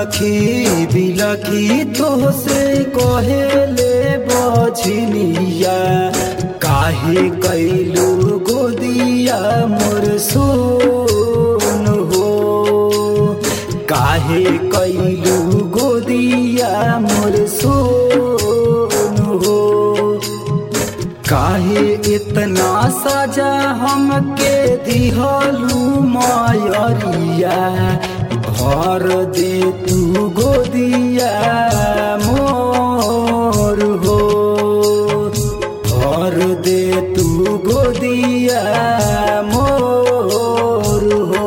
बिलखी बिलखी तोहसे कहेले बझनिया काहे कैलू गोदिया मोर सोन हो काहे कैलू गोदिया मोर सोन हो काहे इतना सजा हमके दिहलू मायरिया भर दे तू गोदिया मोर हो भर दे तू गोदिया मोर हो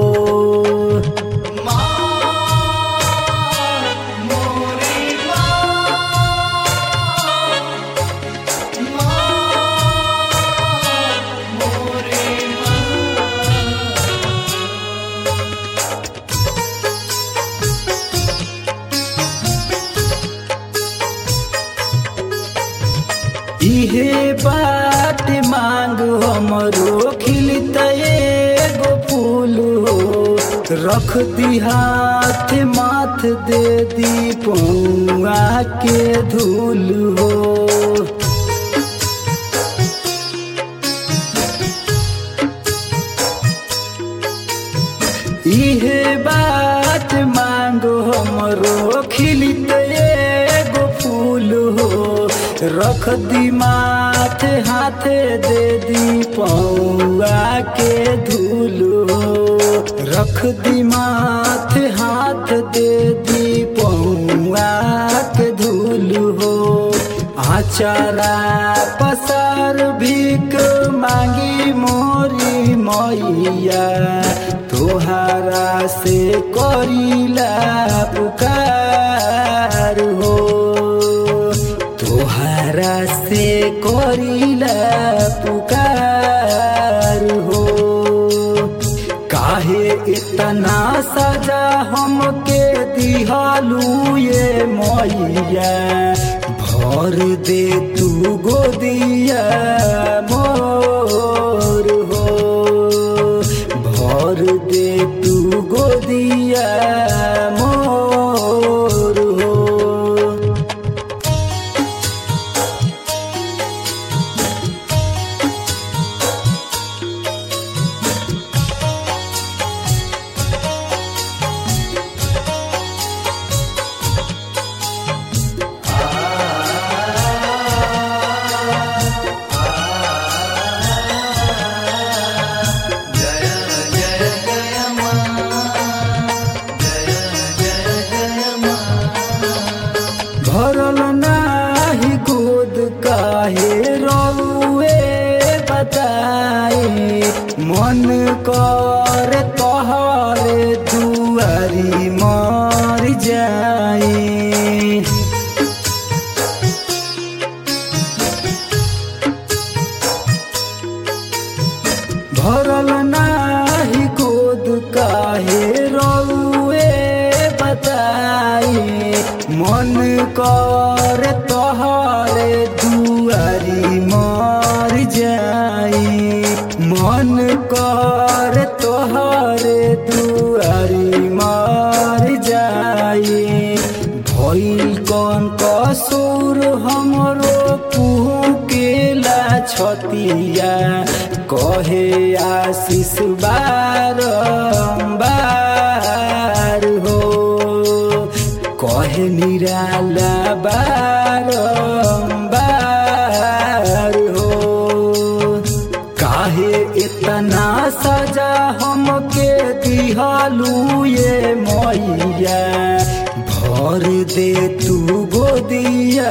इहे बात मांग हमरो खिलत एगो फूल हो रख दी हाथ माथ दे दी पौआ के धूल हो इहे बात मांगो हमरो खिलित एगो फूल हो रख दी माथ हाथ दे दी पौआ के धूल हो रख दी माथ हाथ दे दी पौआ के धूल हो आचारा पसार भीक मांगी मोरी मैया तोहारा से करीला पुकार हो तोहारा से करीला पुकार हो काहे इतना सजा हमके दिहालू ये मैया भर दे तू गोदिया मोर हो भर दे तू गोदिया मोर हो भरल नाही गोद काहे रउए बताए मन कर तोहरे दुआरी मर जाए भरल नाही गोद काहे रउए बताए मन कर तोहरे दुआरी मर जाए मन कर तोहरे दुआरी मर जाए भइल कौन कसूर हमरो कुहू केला छतिया कहे आशीष बारम्बार हो कहे निराला बारम्बार हो काहे इतना सजा हमके दिहालू ये मैया भर दे तू गोदिया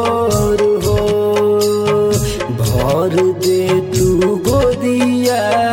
मोर हो भर दे तू गोदिया